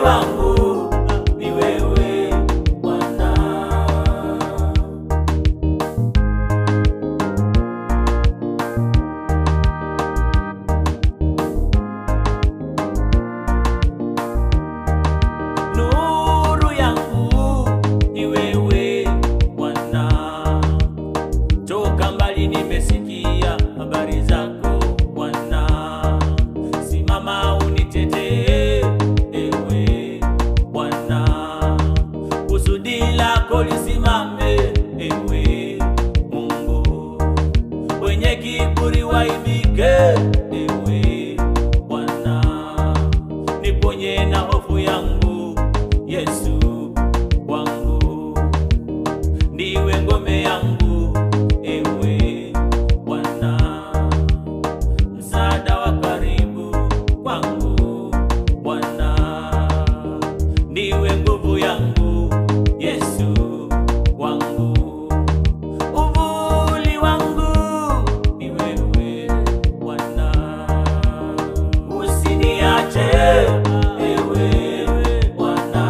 wangu ni wewe Bwana. Nuru yangu ni wewe Bwana, toka mbali nimesikia habari zako Bwana, simama unitetee ewe Bwana, kusudi lako lisimame ewe Mungu, wenye kiburi waibike ewe Bwana, niponye na hofu yangu Yesu wangu, ndiwe ngome yangu ewe Bwana, msaada wa karibu kwangu Bwana, ndiwe nguvu yangu Yesu wangu, uvuli wangu ni wewe Bwana, usiniache ewe Bwana,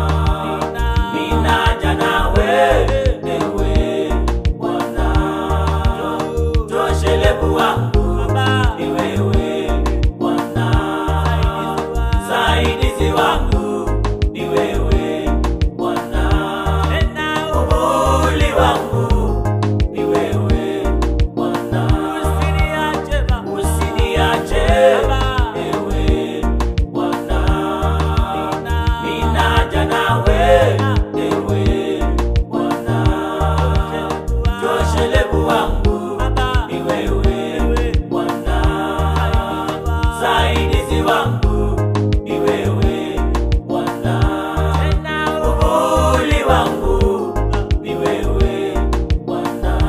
ninaja nawe ewe Bwana, toshelevu wangu ni wewe Bwana, saidizi wangu ni wewe Bwana, uvuli wangu ni wewe Bwana, usiniache ewe Bwana, ninaja nawe ewe Bwana, toshelevu wangu ni wewe Bwana, saidizi wangu ni wewe Bwana, uvuli wangu ni wewe Bwana.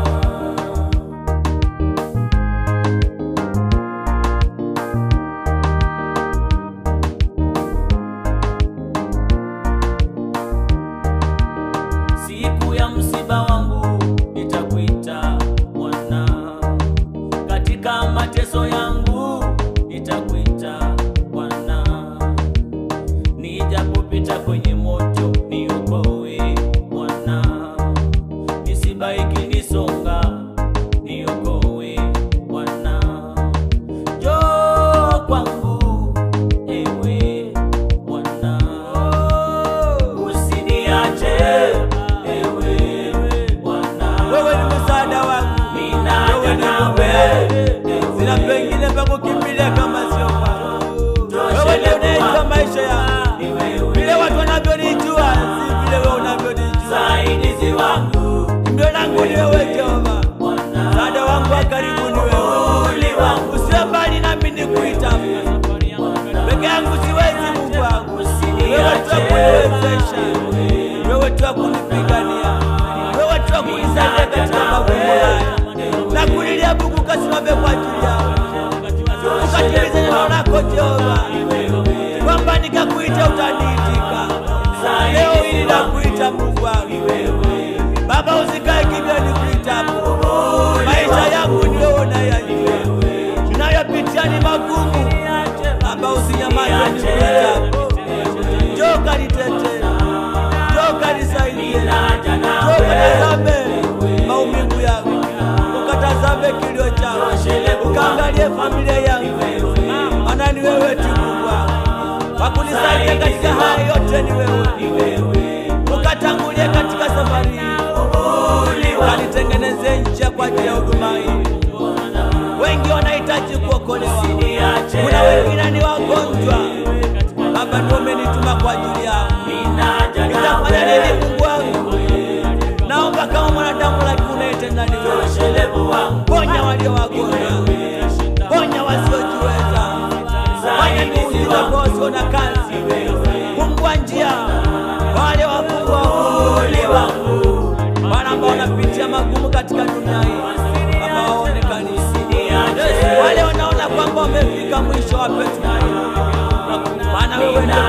Siku ya msiba wangu nitakuita Bwana, katika mateso yangu nitakuita Bwana, nijapopita kwenye moto niokoe Bwana, misiba ikinisonga niokoe Bwana, njoo kwangu ewe Bwana, usiniache ewe Bwana, Wewe ni msaada wangu, ninaja wewe ni nawe ngome. Sina pengine pa kukimbilia kama sio kwako. Wewe ndio unaijua maisha yangu, vile watu wanavyonijua si vile wewe unavyonijua. saidizi wangu Ndio langu ni wewe Jehova, msaada wangu wa karibu ni wewe. Usiwe mbali nami nikuita, peke yangu siwezi Mungu wangu. Wewe tu wa kuniwezesha, wewe tu wa kunipigania, wewe tu wa kunisaidia katika magumu haya. Nakulilia Mungu, kasimame kwa ajili yangu, ukatimize neno lako Jehova, kwamba nikakuita utaniitika. Leo hili nakuita Mungu wangu, Baba, usikae kimya nikuitapo. Maisha yangu ni wewe unayajua, tunayopitia ni magumu. Baba, usinyamaze nikuitapo. Njoo kanitetee, njoo kanisaidie, njoo katazame maumivu yangu, ukatazame kilio changu, ukaangalie familia yangu, maana ni wewe tu Mungu wangu, wakunisaidia katika haya yote ni wewe, ukatangulie katika safari hii, ukanitengenezee njia kwa ajili ya huduma hii. Wengi wanahitaji kuokolewa, kuna wengine ni wagonjwa. Baba, ndio umenituma kwa ajili yao. Nitafanya nini Mungu wangu? Naomba kama mwanadamu, lakini unaitenda ni wewe. Ponya walio wagonjwa, ponya wasiojiweza, fanya miujiza kwa wasio na kazi, fungua njia kwa wale wafungwa wafunguliwa, wale ambao wanapitia magumu katika dunia hii, Baba waonekane, wale wanaona kwamba wamefika mwisho, wape tumaini, maana wewe ndio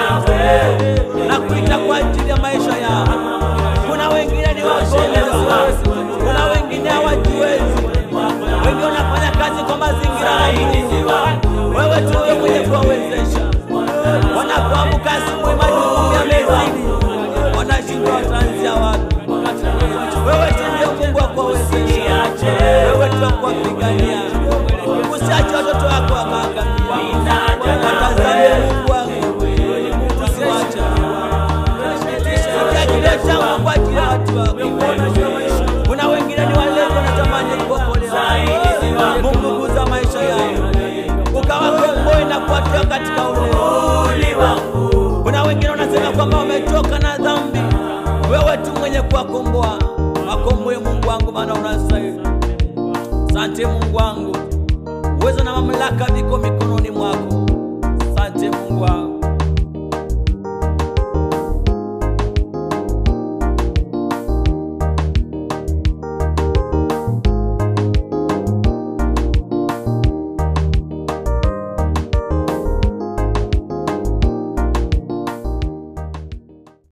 tumaini na kuita kwa ajili ya maisha yao. Kuna wengine ni wagonjwa, kuna wengine hawajiwezi, wengine wanafanya kazi kwa mazingira magumu. Wewe tu wewe mwenye kuwawezesha, wana wanapoamka asubuhi majukumu yamezidi, wanashindwa wataanzia wapi? Wewe tu ndio Mungu akuwezesha, wewe tu akuwapigania. Usiache watoto wako wakaangamia, watazame Mungu wangu, usiwache. Sikia kilio changu kwa ajili ya watu wako. Kuna wengine ni walevi wanatamani kuokolewa. Mungu guza maisha yao, ukawakomboe na kuwatoa katika ulevi. Kuna wengine wanasema kwamba wametoka na dhambi, wewe tu mwenye kuwakomboa. Wakomboe Mungu wangu, maana unastahili. Asante Mungu wangu, uwezo na mamlaka viko mikononi